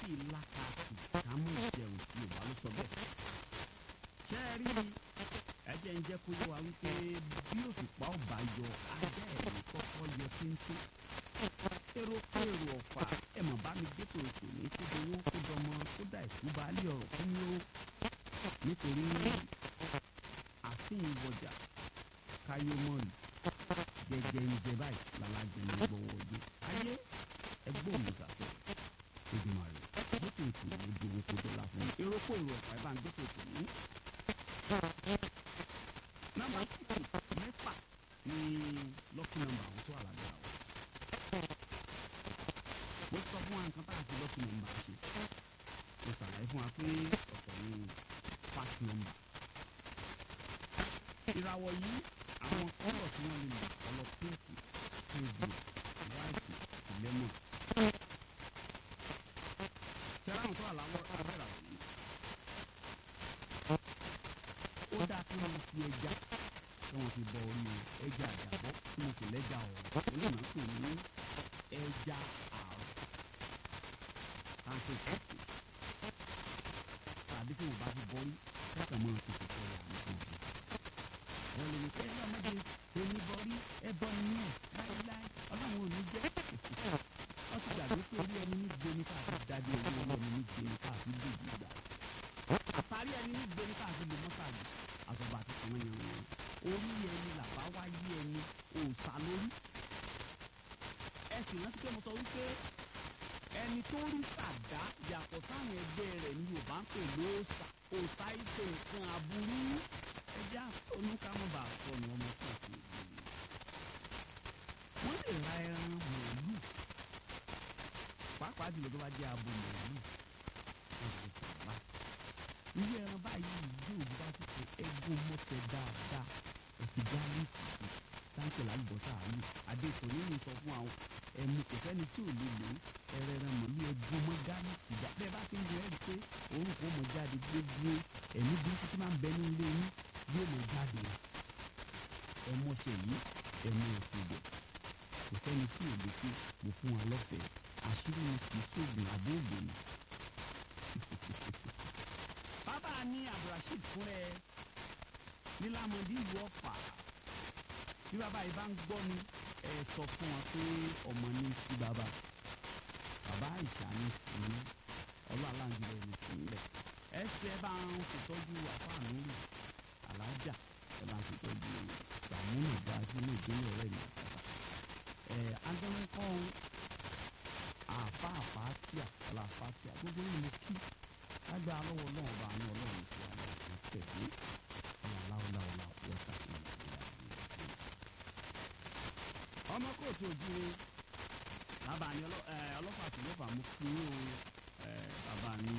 sì lákàtì ká mú ìjẹun yorùbá ló sọ bẹ́ẹ̀. ṣé ẹ rí ẹ jẹ́ ń jẹ́ kó yé wa wípé bí òṣùpá ọba yọ ajá ẹ̀rí kọ́kọ́ yọ téńté. èrò èrò ọ̀fà ẹ̀ mọ̀ bá mi dépò ètò ní kó dowó kó dọmọ kó dà ìkú baálé ọ̀rọ̀ fún mi ó nítorí àfihàn ìwọjà káyọmọ́ọ̀lù gẹ́gẹ́ ń jẹ báyìí lálàjẹ ní gbọ́wọ́ ọdún ayé ẹgbẹ́ òun sàṣẹ ìgbìmọ̀ rẹ̀ gbẹ́tò ètò ojú owó kó dọ́là fún mi èrò kó èrò ọ̀pá ẹ̀ bá ń gbẹ́tò ètò ní. nọ́mbà síkì mẹ́fà ní lọ́kì nọ́mbà àwọn tó wà lábẹ́ àwọn. mo sọ fún wa nǹkan tá a fi lọ́kì nọ́mbà ṣe mo ṣàlàyé fún wa pé ọ̀tọ̀ ní fast number. ìràwọ̀ yìí àwọn kọ́lọ̀ tí wọ́n lè lò ọlọ pínkì tóbi wáìtì àti lẹ́mọ̀. ṣẹ́ra àwọn tó wà láwọ́ abẹ́rẹ́ àwọn yìí. ó dáa kí wọ́n fi ẹja kí wọ́n fi bọ orí ẹja àjàbọ́ tí mo kò lẹ́jà ọ̀rọ̀ onímọ̀ pè ní ẹja àrọ̀ káńtó kọ̀ọ̀tù tàbí tí wọ́n bá fi bọ́ rí kẹ́kọ̀ọ́ mọ́ fi ṣètò ẹ̀ àwọn kan fi ṣètò wọ́n lè ní pé ọlọ́mọdé èmi bọ̀rí ẹbọ nìyẹn láíláí ọlọ́run ò ní jẹ́ wọ́n ti gbàgbé pé orí ẹni ní gbé ní káàfi dájú orí ọlọ́run ní gbé ní káàfi dèjì gbà àtàrí ẹni ní gbé ní káàfi lè mọ́sàgì àtọ̀bà àti kàn yàn wọn orí ẹni làbá wá yí ẹni òòsà lórí ẹ sì rántí pé mo sọ wípé ẹni tó rí sàdá yàtọ̀ sáwọn ẹgbẹ́ rẹ̀ ní Yorùbá ń pè lóòsà òòsà ìṣe nǹkan aburú ẹjẹ àsọnù ká mọ̀ bá sọnù ọmọ káàkiri wọ́n lè ra ẹran màálù pàápàá jùlọ tó bá jẹ́ abo màálù ẹ̀sìn sàrà irú ẹran báyìí yóò bá sì pé ẹgún mọ́sẹ̀ dáadáa ẹ̀fì gáálíìkì sí táǹkì lálùbọ́sà àlù adéèkó nínú sọ fún àwọn ẹmu kò sẹ́ni tí ò lè lò ó ẹrẹ ẹran màálù ẹgún mọ́ gáálíìkì dá bẹ́ẹ̀ bá ti ń lo ẹ̀rí pé orúkọ mọ̀ jáde gbogbo ẹ̀mí burúkú tí máa ń bẹ ní ilé yín yóò mọ̀ jáde ẹmọṣẹ yìí ẹmu òfìdè kò sẹ́ni tí ò lè ṣe mo fún wa lọ́fẹ̀ẹ́ àṣírí ni kì í sóògùn àbóògùn ni. bàbá ní abdulrasheed fún ẹ nílámọdé ìlú ọ̀fà bí bàbá yìí bá ń gbọ́ mi ẹ sọ fún wọn pé ọmọ ní sí bàbá bàbá ìṣà ní fún ọlọ́àlàǹdìlẹ̀ ní fún lẹ̀ ẹsẹ̀ bá ń ṣètọ́jú àfáànú rì alájà ẹ bá ń ṣètọ́jú sàmúnà bá sínú ìdílé ọ̀rẹ́ mi àtàtà ẹ̀ agbẹ́wọ́kọ́ àfa àfáàtìà ọ̀là àfáàtìà gbogbo yìí mo kí lágbà lọ́wọ́ náà ọba àánú ọlọ́run tí a lọ sí tẹ̀lé ọ̀làláwọ̀láwọ̀lá wọ́tà ìlú ọmọ kóòtù òjìrè bàbá ni ọlọ́pàá tó lọ́pàá mú kí ó bàbá ni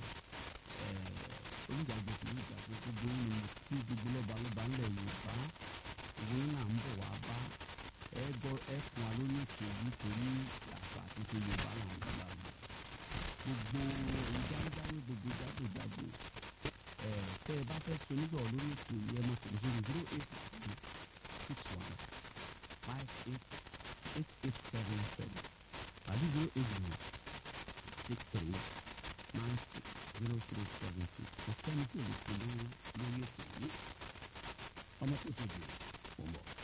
oníjàgbé kì í jàgbé gbogbo ní kí gbogbo lọ́ba lọ́ba ńlẹ̀ yorùbá ìwé náà ń bọ̀ wá bá ẹ gbọ́ ẹ fún wa lórí ètò yìí torí àṣà àti ṣe yorùbá là ń gbà lọ gbogbo ìjágbáyé gbogbo jágbèjágbè ẹ tẹ ẹ bá fẹ́ so nígbà lórí ètò yìí ẹ mọ̀ kò ní zero eight six one five eight eight eight seven seven tàbí zero eight zero six three nine six zero three seven two kò sẹ́ni tí o lè fi lórí lórí ètò yìí ọmọ tó tó jù ú mọ̀.